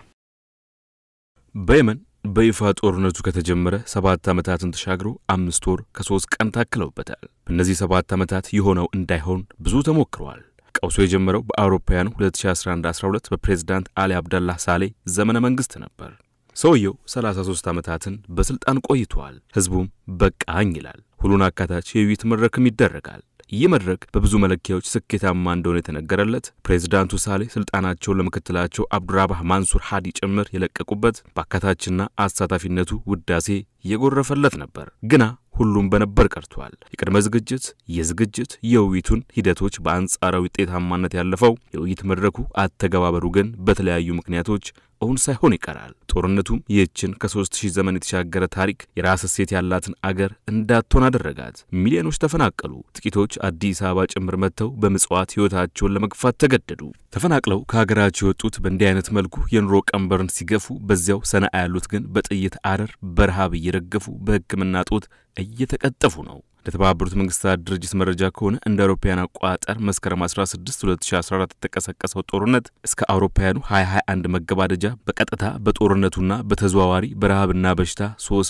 በየመን በይፋ ጦርነቱ ከተጀመረ ሰባት ዓመታትን ተሻግሮ አምስት ወር ከሶስት ቀን ታክለውበታል። በእነዚህ ሰባት ዓመታት የሆነው እንዳይሆን ብዙ ተሞክረዋል። ቀውሱ የጀመረው በአውሮፓውያኑ 2011-12 በፕሬዝዳንት አሊ አብደላህ ሳሌ ዘመነ መንግስት ነበር። ሰውየው 33 ዓመታትን በስልጣን ቆይተዋል። ህዝቡም በቃኝ ይላል። ሁሉን አካታች የውይይት መድረክም ይደረጋል። ይህ መድረክ በብዙ መለኪያዎች ስኬታማ እንደሆነ የተነገረለት ፕሬዝዳንቱ ሳሌ ስልጣናቸውን ለምክትላቸው አብዱራባህ ማንሱር ሃዲ ጭምር የለቀቁበት በአካታችና አሳታፊነቱ ውዳሴ የጎረፈለት ነበር። ግና ሁሉም በነበር ቀርቷል። የቅድመ ዝግጅት፣ የዝግጅት፣ የውይይቱን ሂደቶች በአንጻራዊ ውጤታማነት ያለፈው የውይይት መድረኩ አተገባበሩ ግን በተለያዩ ምክንያቶች እውን ሳይሆን ይቀራል። ጦርነቱም ይህችን ከሶስት ሺህ ዘመን የተሻገረ ታሪክ የራስ እሴት ያላትን አገር እንዳትሆን አደረጋት። ሚሊዮኖች ተፈናቀሉ። ጥቂቶች አዲስ አበባ ጭምር መጥተው በምጽዋት ሕይወታቸውን ለመግፋት ተገደዱ። ተፈናቅለው ከሀገራቸው የወጡት በእንዲህ አይነት መልኩ የኑሮ ቀንበርን ሲገፉ፣ በዚያው ሰነአ ያሉት ግን በጥይት አረር በረሃብ እየረገፉ በሕክምና ጦት እየተቀጠፉ ነው። ለተባበሩት መንግስታት ድርጅት መረጃ ከሆነ እንደ አውሮፓውያን አቆጣጠር መስከረም 16 2014 የተቀሰቀሰው ጦርነት እስከ አውሮፓውያኑ 2021 መገባደጃ በቀጥታ በጦርነቱና በተዘዋዋሪ በረሃብና በሽታ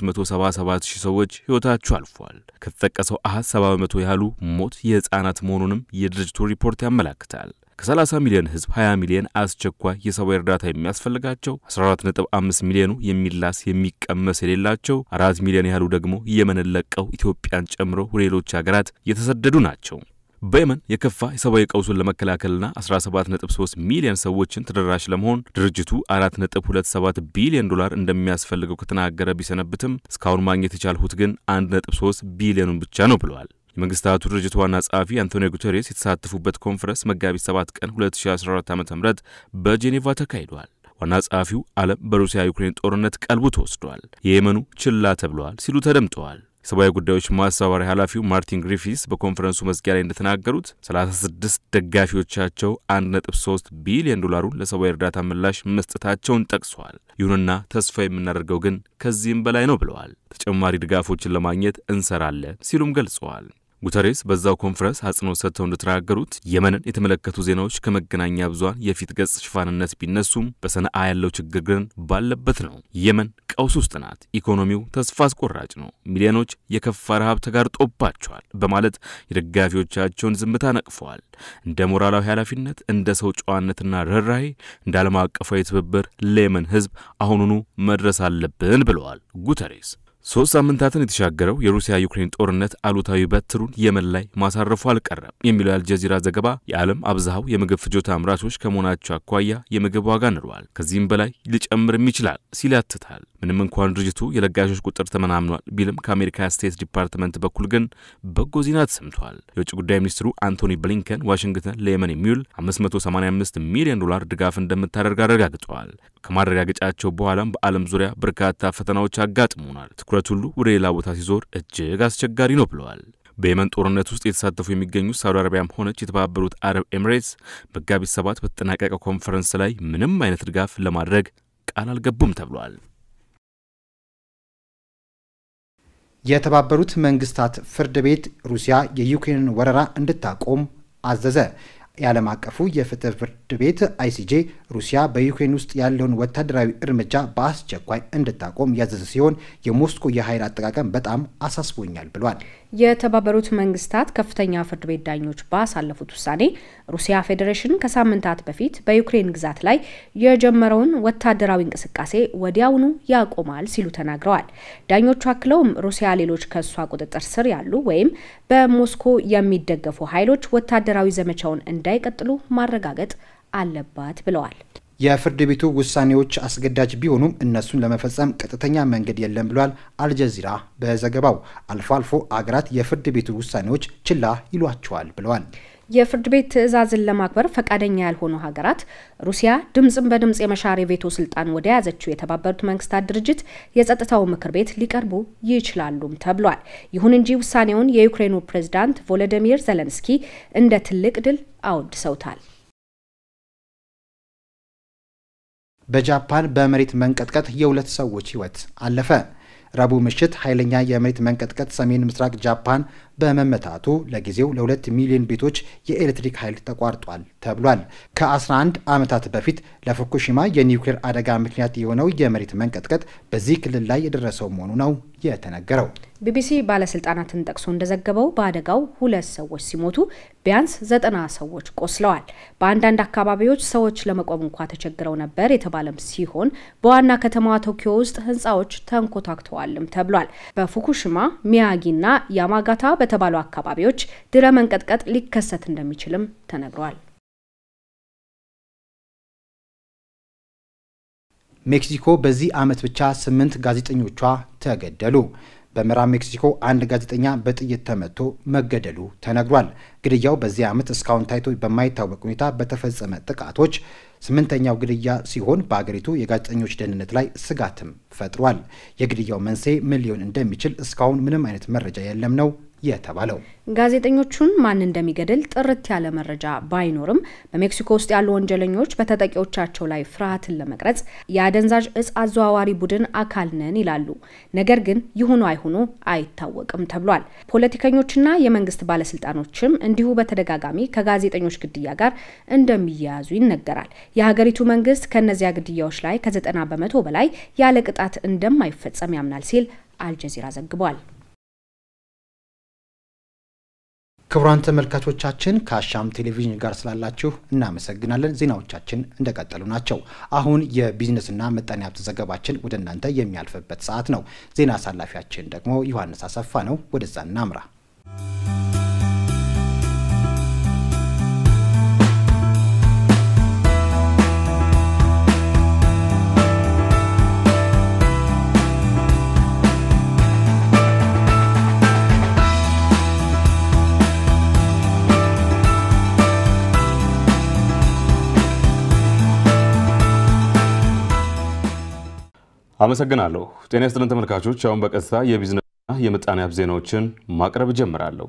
377 ሺህ ሰዎች ሕይወታቸው አልፏል። ከተጠቀሰው አሃዝ 70 በመቶ ያህሉ ሞት የሕፃናት መሆኑንም የድርጅቱ ሪፖርት ያመላክታል። ከ30 ሚሊዮን ህዝብ 20 ሚሊዮን አስቸኳይ የሰብአዊ እርዳታ የሚያስፈልጋቸው 14.5 ሚሊዮኑ የሚላስ የሚቀመስ የሌላቸው፣ አራት ሚሊዮን ያህሉ ደግሞ የመንን ለቀው ኢትዮጵያን ጨምሮ ወደ ሌሎች ሀገራት የተሰደዱ ናቸው። በየመን የከፋ የሰብአዊ ቀውሱን ለመከላከልና 17.3 ሚሊዮን ሰዎችን ተደራሽ ለመሆን ድርጅቱ 4.27 ቢሊዮን ዶላር እንደሚያስፈልገው ከተናገረ ቢሰነብትም እስካሁን ማግኘት የቻልሁት ግን 1.3 ቢሊዮኑን ብቻ ነው ብለዋል። የመንግስታቱ ድርጅት ዋና ጸሐፊ አንቶኒዮ ጉተሬስ የተሳተፉበት ኮንፈረንስ መጋቢት 7 ቀን 2014 ዓ ም በጄኔቫ ተካሂዷል። ዋና ጸሐፊው ዓለም በሩሲያ ዩክሬን ጦርነት ቀልቡ ተወስዷል፣ የየመኑ ችላ ተብለዋል ሲሉ ተደምጠዋል። የሰብአዊ ጉዳዮች ማስተባበሪያ ኃላፊው ማርቲን ግሪፊስ በኮንፈረንሱ መዝጊያ ላይ እንደተናገሩት 36 ደጋፊዎቻቸው 1.3 ቢሊዮን ዶላሩን ለሰብአዊ እርዳታ ምላሽ መስጠታቸውን ጠቅሰዋል። ይሁንና ተስፋ የምናደርገው ግን ከዚህም በላይ ነው ብለዋል። ተጨማሪ ድጋፎችን ለማግኘት እንሰራለን ሲሉም ገልጸዋል። ጉተሬስ በዛው ኮንፈረንስ አጽንኦት ሰጥተው እንደተናገሩት የመንን የተመለከቱ ዜናዎች ከመገናኛ ብዙኃን የፊት ገጽ ሽፋንነት ቢነሱም በሰነአ ያለው ችግር ግን ባለበት ነው። የመን ቀውስ ውስጥ ናት። ኢኮኖሚው ተስፋ አስቆራጭ ነው። ሚሊዮኖች የከፋ ረሃብ ተጋርጦባቸዋል በማለት የደጋፊዎቻቸውን ዝምታ ነቅፈዋል። እንደ ሞራላዊ ኃላፊነት፣ እንደ ሰው ጨዋነትና ርኅራሄ፣ እንደ ዓለም አቀፋዊ ትብብር ለየመን ሕዝብ አሁኑኑ መድረስ አለብን ብለዋል ጉተሬስ። ሶስት ሳምንታትን የተሻገረው የሩሲያ ዩክሬን ጦርነት አሉታዊ በትሩን የመን ላይ ማሳረፉ አልቀረም የሚለው የአልጀዚራ ዘገባ የዓለም አብዛሃው የምግብ ፍጆታ አምራቾች ከመሆናቸው አኳያ የምግብ ዋጋ ንሯል፣ ከዚህም በላይ ሊጨምርም ይችላል ሲል ያትታል። ምንም እንኳን ድርጅቱ የለጋሾች ቁጥር ተመናምኗል ቢልም ከአሜሪካ ስቴት ዲፓርትመንት በኩል ግን በጎ ዜና ተሰምቷል። የውጭ ጉዳይ ሚኒስትሩ አንቶኒ ብሊንከን ዋሽንግተን ለየመን የሚውል 585 ሚሊዮን ዶላር ድጋፍ እንደምታደርግ አረጋግጠዋል። ከማረጋገጫቸው በኋላም በዓለም ዙሪያ በርካታ ፈተናዎች አጋጥሞናል ትኩረት ሁሉ ወደ ሌላ ቦታ ሲዞር እጅግ አስቸጋሪ ነው ብለዋል። በየመን ጦርነት ውስጥ የተሳተፉ የሚገኙት ሳውዲ አረቢያም ሆነች የተባበሩት አረብ ኤሚሬትስ መጋቢት ሰባት በተጠናቀቀው ኮንፈረንስ ላይ ምንም አይነት ድጋፍ ለማድረግ ቃል አልገቡም ተብሏል። የተባበሩት መንግስታት ፍርድ ቤት ሩሲያ የዩክሬንን ወረራ እንድታቆም አዘዘ። የዓለም አቀፉ የፍትህ ፍርድ ቤት አይሲጄ ሩሲያ በዩክሬን ውስጥ ያለውን ወታደራዊ እርምጃ በአስቸኳይ እንድታቆም ያዘዘ ሲሆን የሞስኮ የኃይል አጠቃቀም በጣም አሳስቦኛል ብሏል። የተባበሩት መንግስታት ከፍተኛ ፍርድ ቤት ዳኞች ባሳለፉት ውሳኔ ሩሲያ ፌዴሬሽን ከሳምንታት በፊት በዩክሬን ግዛት ላይ የጀመረውን ወታደራዊ እንቅስቃሴ ወዲያውኑ ያቆማል ሲሉ ተናግረዋል። ዳኞቹ አክለውም ሩሲያ ሌሎች ከእሷ ቁጥጥር ስር ያሉ ወይም በሞስኮ የሚደገፉ ኃይሎች ወታደራዊ ዘመቻውን እንዳይቀጥሉ ማረጋገጥ አለባት ብለዋል። የፍርድ ቤቱ ውሳኔዎች አስገዳጅ ቢሆኑም እነሱን ለመፈጸም ቀጥተኛ መንገድ የለም ብሏል አልጀዚራ በዘገባው። አልፎ አልፎ አገራት የፍርድ ቤቱ ውሳኔዎች ችላ ይሏቸዋል ብለዋል። የፍርድ ቤት ትዕዛዝን ለማክበር ፈቃደኛ ያልሆኑ ሀገራት ሩሲያ ድምፅን በድምፅ የመሻር የቬቶ ስልጣን ወደ ያዘችው የተባበሩት መንግስታት ድርጅት የጸጥታው ምክር ቤት ሊቀርቡ ይችላሉም ተብሏል። ይሁን እንጂ ውሳኔውን የዩክሬኑ ፕሬዝዳንት ቮሎዲሚር ዘለንስኪ እንደ ትልቅ ድል አወድሰውታል። በጃፓን በመሬት መንቀጥቀጥ የሁለት ሰዎች ህይወት አለፈ። ረቡዕ ምሽት ኃይለኛ የመሬት መንቀጥቀጥ ሰሜን ምስራቅ ጃፓን በመመታቱ ለጊዜው ለሁለት ሚሊዮን ቤቶች የኤሌክትሪክ ኃይል ተቋርጧል ተብሏል። ከ11 ዓመታት በፊት ለፉኩሺማ የኒውክሌር አደጋ ምክንያት የሆነው የመሬት መንቀጥቀጥ በዚህ ክልል ላይ የደረሰው መሆኑ ነው የተነገረው። ቢቢሲ ባለስልጣናትን ጠቅሶ እንደዘገበው በአደጋው ሁለት ሰዎች ሲሞቱ ቢያንስ ዘጠና ሰዎች ቆስለዋል። በአንዳንድ አካባቢዎች ሰዎች ለመቆም እንኳ ተቸግረው ነበር የተባለም ሲሆን በዋና ከተማዋ ቶኪዮ ውስጥ ህንፃዎች ተንኮታክተዋልም ተብሏል። በፉኩሽማ ሚያጊና ያማጋታ በተባሉ አካባቢዎች ድረ መንቀጥቀጥ ሊከሰት እንደሚችልም ተነግሯል። ሜክሲኮ በዚህ ዓመት ብቻ ስምንት ጋዜጠኞቿ ተገደሉ። በምዕራብ ሜክሲኮ አንድ ጋዜጠኛ በጥይት ተመቶ መገደሉ ተነግሯል። ግድያው በዚህ ዓመት እስካሁን ታይቶ በማይታወቅ ሁኔታ በተፈጸመ ጥቃቶች ስምንተኛው ግድያ ሲሆን በአገሪቱ የጋዜጠኞች ደህንነት ላይ ስጋትም ፈጥሯል። የግድያው መንስኤ ምን ሊሆን እንደሚችል እስካሁን ምንም አይነት መረጃ የለም ነው የተባለው። ጋዜጠኞቹን ማን እንደሚገድል ጥርት ያለ መረጃ ባይኖርም በሜክሲኮ ውስጥ ያሉ ወንጀለኞች በተጠቂዎቻቸው ላይ ፍርሃትን ለመቅረጽ የአደንዛዥ እጽ አዘዋዋሪ ቡድን አካል ነን ይላሉ። ነገር ግን ይሁኑ አይሁኑ አይታወቅም ተብሏል። ፖለቲከኞችና የመንግስት ባለስልጣኖችም እንዲሁ በተደጋጋሚ ከጋዜጠኞች ግድያ ጋር እንደሚያያዙ ይነገራል። የሀገሪቱ መንግስት ከእነዚያ ግድያዎች ላይ ከዘጠና በመቶ በላይ ያለ ቅጣት እንደማይፈጸም ያምናል ሲል አልጀዚራ ዘግቧል። ክቡራን ተመልካቾቻችን ከአሻም ቴሌቪዥን ጋር ስላላችሁ እናመሰግናለን። ዜናዎቻችን እንደቀጠሉ ናቸው። አሁን የቢዝነስና ምጣኔ ሀብት ዘገባችን ወደ እናንተ የሚያልፍበት ሰዓት ነው። ዜና አሳላፊያችን ደግሞ ዮሐንስ አሰፋ ነው። ወደዛ እናምራ። አመሰግናለሁ። ጤና ይስጥልን ተመልካቾች፣ አሁን በቀጥታ የቢዝነስና የምጣኔ ሀብት ዜናዎችን ማቅረብ ጀምራለሁ።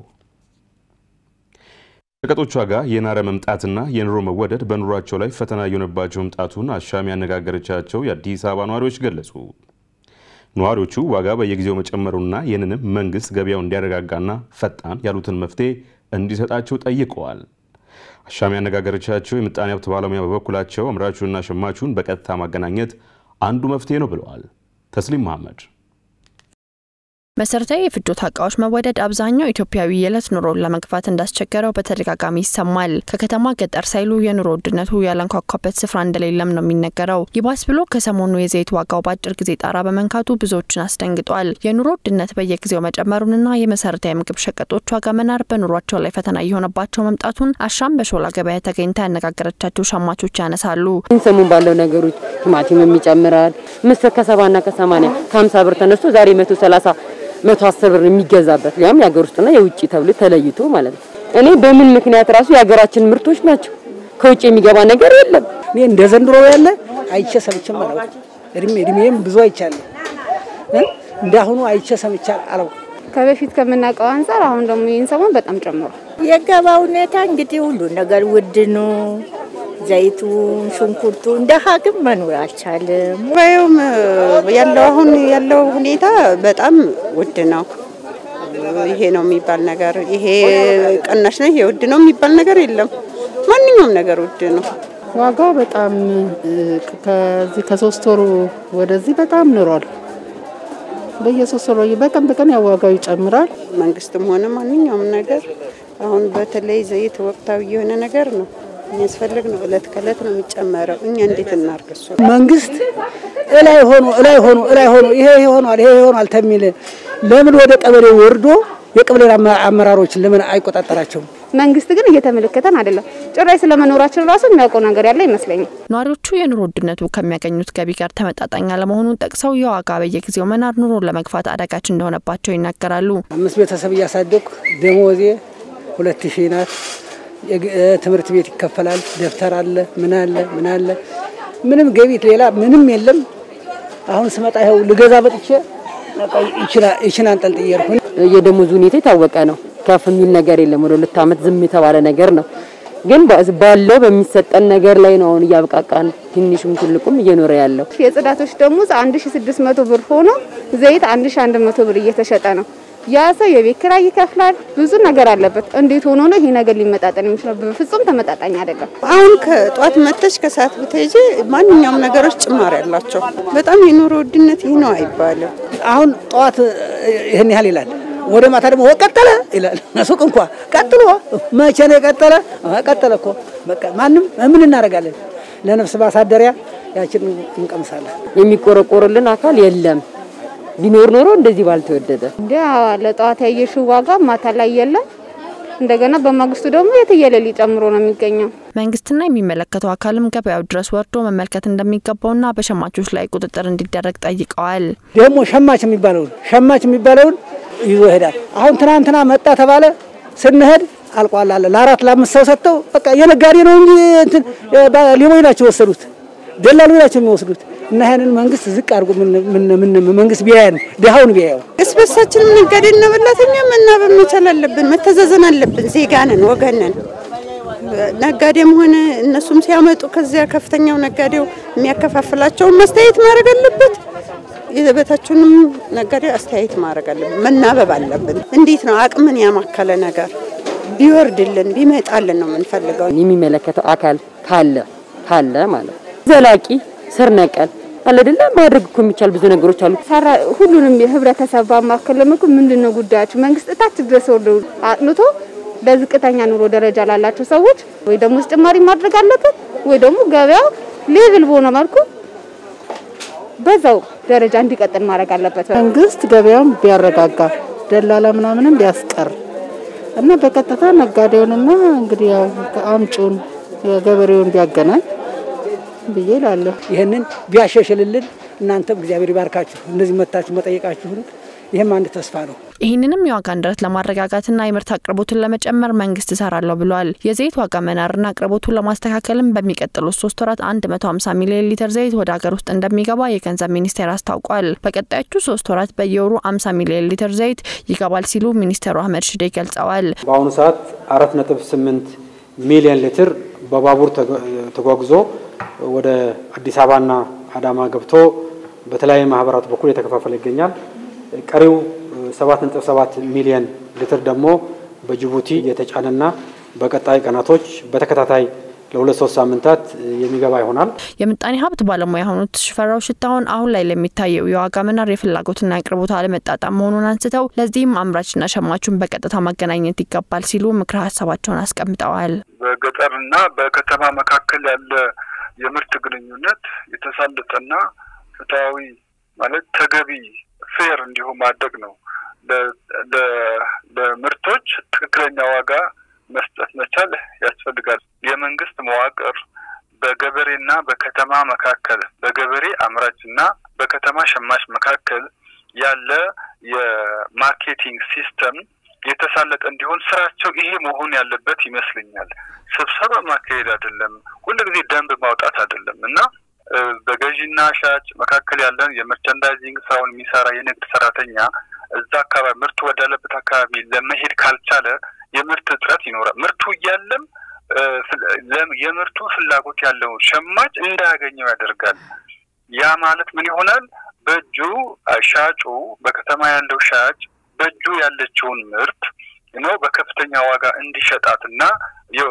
ሸቀጦች ዋጋ የናረ መምጣትና የኑሮ መወደድ በኑሯቸው ላይ ፈተና እየሆነባቸው መምጣቱን አሻም ያነጋገረቻቸው የአዲስ አበባ ነዋሪዎች ገለጹ። ነዋሪዎቹ ዋጋ በየጊዜው መጨመሩና ይህንንም መንግስት ገበያው እንዲያረጋጋና ፈጣን ያሉትን መፍትሄ እንዲሰጣቸው ጠይቀዋል። አሻም ያነጋገረቻቸው የምጣኔ ሀብት ባለሙያ በበኩላቸው አምራቹንና ሸማቹን በቀጥታ ማገናኘት አንዱ መፍትሄ ነው ብለዋል። ተስሊም መሐመድ መሰረታዊ የፍጆታ እቃዎች መወደድ አብዛኛው ኢትዮጵያዊ የዕለት ኑሮን ለመግፋት እንዳስቸገረው በተደጋጋሚ ይሰማል። ከከተማ ገጠር ሳይሉ የኑሮ ውድነቱ ያለንኳኳበት ስፍራ እንደሌለም ነው የሚነገረው። ይባስ ብሎ ከሰሞኑ የዘይት ዋጋው በአጭር ጊዜ ጣራ በመንካቱ ብዙዎችን አስደንግጧል። የኑሮ ውድነት በየጊዜው መጨመሩንና የመሰረታዊ ምግብ ሸቀጦች ዋጋ መናር በኑሯቸው ላይ ፈተና እየሆነባቸው መምጣቱን አሻም በሾላ ገበያ ተገኝታ ያነጋገረቻቸው ሸማቾች ያነሳሉ። ሰሞን ባለው ነገሮች ቲማቲምም ይጨምራል። ምስር ከሰባና ከሰማኒያ ከሀምሳ ብር ተነስቶ ዛሬ መቶ ሰላሳ መቶ አስር ብር የሚገዛበት ያም የሀገር ውስጥና የውጭ ተብሎ ተለይቶ ማለት ነው። እኔ በምን ምክንያት ራሱ የሀገራችን ምርቶች ናቸው፣ ከውጭ የሚገባ ነገር የለም። እኔ እንደ ዘንድሮ ያለ አይቼ ሰምቼም አላውቅም። እድሜ እድሜም ብዙ አይቻለሁ፣ እንደ አሁኑ አይቼ ሰምቼ አላውቅም። ከበፊት ከምናውቀው አንጻር አሁን ደግሞ ይህን ሰሞን በጣም ጨምሯል። የገባ ሁኔታ እንግዲህ ሁሉ ነገር ውድ ነው። ዘይቱ፣ ሽንኩርቱ እንደ ሀግም መኖር አልቻለም። ገበያውም ያለው አሁን ያለው ሁኔታ በጣም ውድ ነው። ይሄ ነው የሚባል ነገር ይሄ ቅናሽ ነው ይሄ ውድ ነው የሚባል ነገር የለም። ማንኛውም ማንኛውም ነገር ውድ ነው። ዋጋው በጣም ከዚህ ከሶስት ወሩ ወደዚህ በጣም ኑሯል። በየሶስት ወሩ በቀን በቀን ያው ዋጋው ይጨምራል። መንግስትም ሆነ ማንኛውም ነገር አሁን በተለይ ዘይት ወቅታዊ የሆነ ነገር ነው የሚያስፈልግ ነው። እለት ከእለት ነው የሚጨመረው። እኛ እንዴት እናርግ? እሱ መንግስት እላይ ሆኖ እላይ ሆኖ እላይ ሆኖ ይሄ ይሄ ሆኗል ይሄ ሆኗል ተሚል ለምን ወደ ቀበሌ ወርዶ የቀበሌ አመራሮችን ለምን አይቆጣጠራቸውም? መንግስት ግን እየተመለከተን አይደለም። ጭራሽ ስለመኖራችን ራሱ የሚያውቀው ነገር ያለ ይመስለኛል። ነዋሪዎቹ የኑሮ ውድነቱ ከሚያገኙት ገቢ ጋር ተመጣጣኝ አለመሆኑን ጠቅሰው የዋጋ በየጊዜው መናር ኑሮን ለመግፋት አዳጋች እንደሆነባቸው ይናገራሉ። አምስት ቤተሰብ እያሳደኩ ደሞዜ ሁለት ሺህ ናት። ትምህርት ቤት ይከፈላል። ደብተር አለ፣ ምን አለ ምን አለ ምንም ገቢት ሌላ ምንም የለም። አሁን ስመጣ ይኸው ልገዛ በጥቼ ይችን አንጠልጥዬ እየሄድኩ የደሞዙ ሁኔታ የታወቀ ነው። ከፍ የሚል ነገር የለም። ወደ ሁለት ዓመት ዝም የተባለ ነገር ነው። ግን ባለው በሚሰጠን ነገር ላይ ነው አሁን እያብቃቃን ትንሹም ትልቁም እየኖረ ያለው። የጽዳቶች ደሞዝ 1600 ብር ሆኖ ዘይት 1100 ብር እየተሸጠ ነው። ያ ሰው የቤት ኪራይ ይከፍላል። ብዙ ነገር አለበት። እንዴት ሆኖ ነው ይሄ ነገር ሊመጣጠን የሚችለው? በፍጹም ተመጣጣኝ አይደለም። አሁን ከጧት መተሽ ከሰዓት ብትሄጂ ማንኛውም ነገሮች ጭማሪ ያላቸው። በጣም የኑሮ ውድነት ይህ ነው አይባልም። አሁን ጠዋት ይህን ያህል ይላል፣ ወደ ማታ ደግሞ ቀጠለ ይላል። ሱቅ እንኳ ቀጥሎ መቼ ነው የቀጠለ? ቀጠለ እኮ በቃ ማንም ምን እናደርጋለን? ለነፍስ ማሳደሪያ ያችን እንቀምሳለን። የሚቆረቆርልን አካል የለም። ቢኖር ኖሮ እንደዚህ ባልተወደደ እንደ ለጠዋት ያየሽው ዋጋ ማታ ላይ የለም። እንደገና በማግስቱ ደግሞ የትየለሌ ጨምሮ ነው የሚገኘው። መንግስትና የሚመለከተው አካልም ገበያው ድረስ ወርዶ መመልከት እንደሚገባውና በሸማቾች ላይ ቁጥጥር እንዲደረግ ጠይቀዋል። ደግሞ ሸማች የሚባለውን ሸማች የሚባለውን ይዞ ይሄዳል። አሁን ትናንትና መጣ ተባለ፣ ስንሄድ አልቋል አለ። ለአራት ለአምስት ሰው ሰጥተው በቃ የነጋዴ ነው እንጂ እንትን ሌቦች ናቸው የወሰዱት፣ ደላሎች ናቸው የሚወስዱት። እና ይሄንን መንግስት ዝቅ አድርጎ ምን ምን መንግስት ቢያየን ድሃውን ቢያየው እስ በሳችንም ነጋዴ እና በላተኛ መናበብ መቻል አለብን። መተዛዘን አለብን። ዜጋ ነን፣ ወገን ነን። ነጋዴም ሆነ እነሱም ሲያመጡ ከዚያ ከፍተኛው ነጋዴው የሚያከፋፍላቸውን ማስተያየት ማድረግ አለበት። የበታችንም ነጋዴ አስተያየት ማድረግ አለብን። መናበብ አለብን። እንዴት ነው አቅምን ያማከለ ነገር ቢወርድልን ቢመጣልን ነው የምንፈልገው። የሚመለከተው አካል ካለ ካለ ማለት ዘላቂ ስር ነቀል አለ አይደለ ማድረግ እኮ የሚቻል ብዙ ነገሮች አሉ። ሰራ ሁሉንም የህብረተሰብ ባማከለ መልኩ ምንድነው ጉዳያችሁ? መንግስት እታች ድረስ ወርዶ አጥንቶ በዝቅተኛ ኑሮ ደረጃ ላላቸው ሰዎች ወይ ደግሞ ጭማሪ ማድረግ አለበት ወይ ደግሞ ገበያው ሌቭል በሆነ መልኩ በዛው ደረጃ እንዲቀጥል ማድረግ አለበት። መንግስት ገበያውን ቢያረጋጋ ደላላ ምናምንም ቢያስቀር እና በቀጥታ ነጋዴውንና እንግዲህ ያው አምጩን ገበሬውን ቢያገናኝ ብዬ እላለሁ። ይህንን ቢያሻሽልልን እናንተም እግዚአብሔር ይባርካችሁ። እንደዚህ መታችሁ መጠየቃችሁን ይህም አንድ ተስፋ ነው። ይህንንም የዋጋ ንረት ለማረጋጋትና የምርት አቅርቦትን ለመጨመር መንግስት እሰራለሁ ብሏል። የዘይት ዋጋ መናርና አቅርቦቱን ለማስተካከልም በሚቀጥሉት ሶስት ወራት 150 ሚሊዮን ሊትር ዘይት ወደ ሀገር ውስጥ እንደሚገባ የገንዘብ ሚኒስቴር አስታውቋል። በቀጣዮቹ ሶስት ወራት በየወሩ 50 ሚሊዮን ሊትር ዘይት ይገባል ሲሉ ሚኒስትሩ አህመድ ሽዴ ገልጸዋል። በአሁኑ ሰዓት 4.8 ሚሊዮን ሊትር በባቡር ተጓጉዞ ወደ አዲስ አበባና አዳማ ገብቶ በተለያዩ ማህበራት በኩል የተከፋፈለ ይገኛል። ቀሪው 7.7 ሚሊዮን ሊትር ደግሞ በጅቡቲ የተጫነና በቀጣይ ቀናቶች በተከታታይ ለሁለት ሶስት ሳምንታት የሚገባ ይሆናል። የምጣኔ ሀብት ባለሙያ የሆኑት ሽፈራው ሽታሁን አሁን ላይ ለሚታየው የዋጋ መናር የፍላጎትና የአቅርቦት አለመጣጣም መሆኑን አንስተው ለዚህም አምራችና ሸማቹን በቀጥታ ማገናኘት ይገባል ሲሉ ምክረ ሀሳባቸውን አስቀምጠዋል። በገጠርና በከተማ መካከል ያለ የምርት ግንኙነት የተሳለጠና ፍትሐዊ ማለት ተገቢ ፌር እንዲሁም ማድረግ ነው። ለምርቶች ትክክለኛ ዋጋ መስጠት መቻል ያስፈልጋል። የመንግስት መዋቅር በገበሬና በከተማ መካከል በገበሬ አምራችና በከተማ ሸማች መካከል ያለ የማርኬቲንግ ሲስተም የተሳለጠ እንዲሆን ስራቸው ይሄ መሆን ያለበት ይመስለኛል። ስብሰባ ማካሄድ አይደለም፣ ሁልጊዜ ደንብ ማውጣት አይደለም እና በገዢና ሻጭ መካከል ያለን የመርቸንዳይዚንግ ስራውን የሚሰራ የንግድ ሰራተኛ እዛ አካባቢ ምርቱ ወዳለበት አካባቢ ለመሄድ ካልቻለ የምርት እጥረት ይኖራል። ምርቱ እያለም የምርቱ ፍላጎት ያለው ሸማች እንዳያገኘው ያደርጋል። ያ ማለት ምን ይሆናል? በእጁ ሻጩ በከተማ ያለው ሻጭ በእጁ ያለችውን ምርት ነው በከፍተኛ ዋጋ እንዲሸጣትና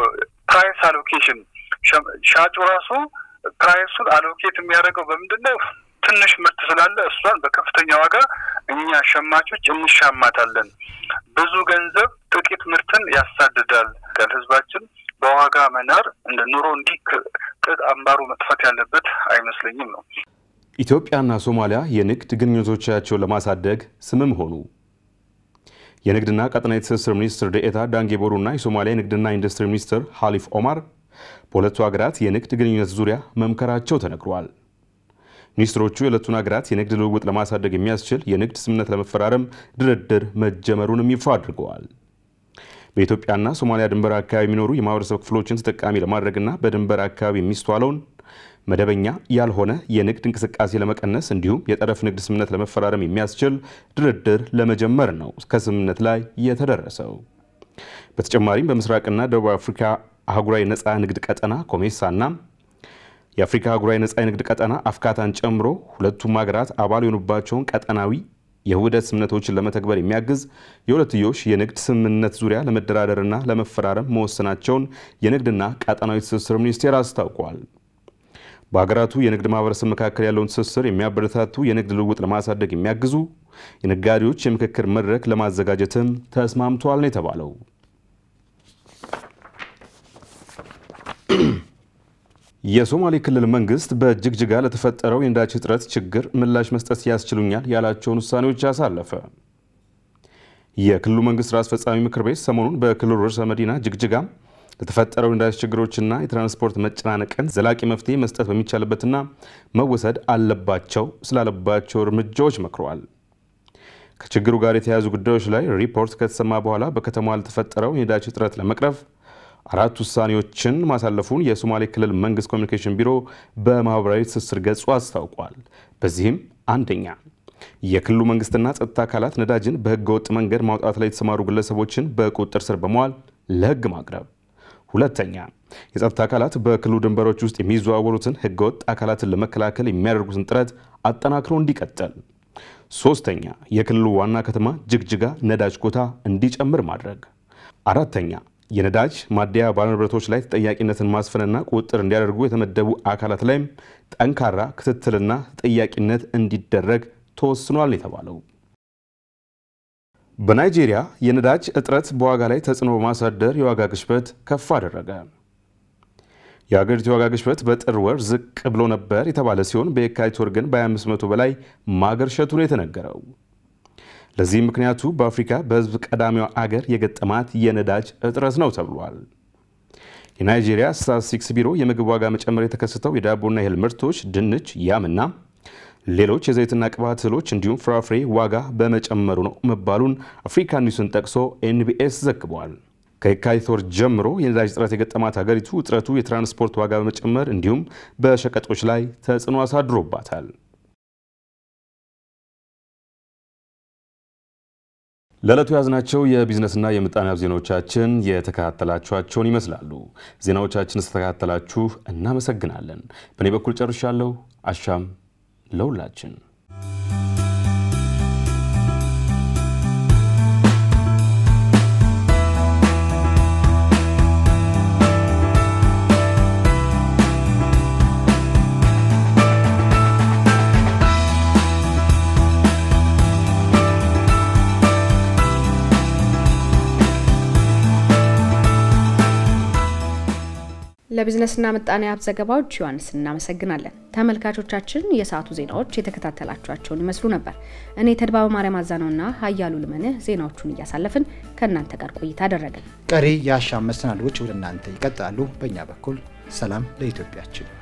ፕራይስ አሎኬሽን ሻጩ ራሱ ፕራይሱን አሎኬት የሚያደርገው በምንድን ነው? ትንሽ ምርት ስላለ እሷን በከፍተኛ ዋጋ እኛ ሸማቾች እንሻማታለን። ብዙ ገንዘብ ጥቂት ምርትን ያሳድዳል። ህዝባችን በዋጋ መናር እንደ ኑሮ እንዲህ ቅጥ አምባሩ መጥፋት ያለበት አይመስለኝም ነው። ኢትዮጵያና ሶማሊያ የንግድ ግንኙነቶቻቸውን ለማሳደግ ስምም ሆኑ። የንግድና ቀጠናዊ ትስስር ሚኒስትር ደኤታ ዳንጌ ቦሩና የሶማሊያ የንግድና ኢንዱስትሪ ሚኒስትር ሀሊፍ ኦማር በሁለቱ ሀገራት የንግድ ግንኙነት ዙሪያ መምከራቸው ተነግሯል። ሚኒስትሮቹ የሁለቱን ሀገራት የንግድ ልውውጥ ለማሳደግ የሚያስችል የንግድ ስምምነት ለመፈራረም ድርድር መጀመሩንም ይፋ አድርገዋል። በኢትዮጵያና ሶማሊያ ድንበር አካባቢ የሚኖሩ የማህበረሰብ ክፍሎችን ተጠቃሚ ለማድረግና በድንበር አካባቢ የሚስተዋለውን መደበኛ ያልሆነ የንግድ እንቅስቃሴ ለመቀነስ እንዲሁም የጠረፍ ንግድ ስምምነት ለመፈራረም የሚያስችል ድርድር ለመጀመር ነው ከስምምነት ላይ የተደረሰው። በተጨማሪም በምስራቅና ደቡብ አፍሪካ አህጉራዊ ነፃ ንግድ ቀጠና ኮሜሳና የአፍሪካ አህጉራዊ ነፃ የንግድ ቀጠና አፍካታን ጨምሮ ሁለቱም ሀገራት አባል የሆኑባቸውን ቀጠናዊ የውህደት ስምምነቶችን ለመተግበር የሚያግዝ የሁለትዮሽ የንግድ ስምምነት ዙሪያ ለመደራደርና ለመፈራረም መወሰናቸውን የንግድና ቀጠናዊ ትስስር ሚኒስቴር አስታውቋል። በሀገራቱ የንግድ ማህበረሰብ መካከል ያለውን ትስስር የሚያበረታቱ የንግድ ልውውጥ ለማሳደግ የሚያግዙ የነጋዴዎች የምክክር መድረክ ለማዘጋጀትም ተስማምተዋል ነው የተባለው። የሶማሌ ክልል መንግስት በጅግጅጋ ለተፈጠረው የነዳጅ እጥረት ችግር ምላሽ መስጠት ያስችሉኛል ያላቸውን ውሳኔዎች አሳለፈ። የክልሉ መንግስት ስራ አስፈጻሚ ምክር ቤት ሰሞኑን በክልሉ ርዕሰ መዲና ጅግጅጋ ለተፈጠረው የነዳጅ ችግሮችና የትራንስፖርት መጨናነቅን ዘላቂ መፍትሄ መስጠት በሚቻልበትና መወሰድ አለባቸው ስላለባቸው እርምጃዎች መክረዋል። ከችግሩ ጋር የተያያዙ ጉዳዮች ላይ ሪፖርት ከተሰማ በኋላ በከተማዋ ለተፈጠረው የነዳጅ እጥረት ለመቅረፍ አራት ውሳኔዎችን ማሳለፉን የሶማሌ ክልል መንግስት ኮሚኒኬሽን ቢሮ በማህበራዊ ትስስር ገጹ አስታውቋል። በዚህም አንደኛ የክልሉ መንግስትና ጸጥታ አካላት ነዳጅን በህገወጥ መንገድ ማውጣት ላይ የተሰማሩ ግለሰቦችን በቁጥጥር ስር በመዋል ለህግ ማቅረብ፣ ሁለተኛ የጸጥታ አካላት በክልሉ ድንበሮች ውስጥ የሚዘዋወሩትን ህገወጥ አካላትን ለመከላከል የሚያደርጉትን ጥረት አጠናክሮ እንዲቀጥል፣ ሶስተኛ የክልሉ ዋና ከተማ ጅግጅጋ ነዳጅ ኮታ እንዲጨምር ማድረግ፣ አራተኛ የነዳጅ ማደያ ባለንብረቶች ላይ ተጠያቂነትን ማስፈንና ቁጥጥር እንዲያደርጉ የተመደቡ አካላት ላይም ጠንካራ ክትትልና ተጠያቂነት እንዲደረግ ተወስኗል የተባለው። በናይጄሪያ የነዳጅ እጥረት በዋጋ ላይ ተጽዕኖ በማሳደር የዋጋ ግሽበት ከፍ አደረገ። የሀገሪቱ የዋጋ ግሽበት በጥር ወር ዝቅ ብሎ ነበር የተባለ ሲሆን በየካቲት ወር ግን በ25 በመቶ በላይ ማገርሸቱ ነው የተነገረው። ለዚህ ምክንያቱ በአፍሪካ በህዝብ ቀዳሚዋ አገር የገጠማት የነዳጅ እጥረት ነው ተብሏል። የናይጄሪያ ስታቲስቲክስ ቢሮ የምግብ ዋጋ መጨመር የተከሰተው የዳቦና የእህል ምርቶች፣ ድንች፣ ያምና ሌሎች የዘይትና ቅባት እህሎች እንዲሁም ፍራፍሬ ዋጋ በመጨመሩ ነው መባሉን አፍሪካ ኒውስን ጠቅሶ ኤንቢኤስ ዘግቧል። ከየካቲት ወር ጀምሮ የነዳጅ እጥረት የገጠማት ሀገሪቱ እጥረቱ የትራንስፖርት ዋጋ በመጨመር እንዲሁም በሸቀጦች ላይ ተጽዕኖ አሳድሮባታል። ለዕለቱ የያዝናቸው የቢዝነስና የምጣኔ ሀብት ዜናዎቻችን የተከታተላችኋቸውን ይመስላሉ። ዜናዎቻችን ስተከታተላችሁ እናመሰግናለን። በእኔ በኩል ጨርሻለሁ። አሻም ለሁላችን። ለቢዝነስና ምጣኔ ሀብት ዘገባዎች ዮሐንስ እናመሰግናለን። ተመልካቾቻችን የሰዓቱ ዜናዎች የተከታተላችኋቸውን ይመስሉ ነበር። እኔ ተድባበ ማርያም አዛነውና ሀያሉ ልመንህ ዜናዎቹን እያሳለፍን ከእናንተ ጋር ቆይታ አደረግን። ቀሪ የአሻም መሰናዶዎች ወደ እናንተ ይቀጥላሉ። በእኛ በኩል ሰላም ለኢትዮጵያችን።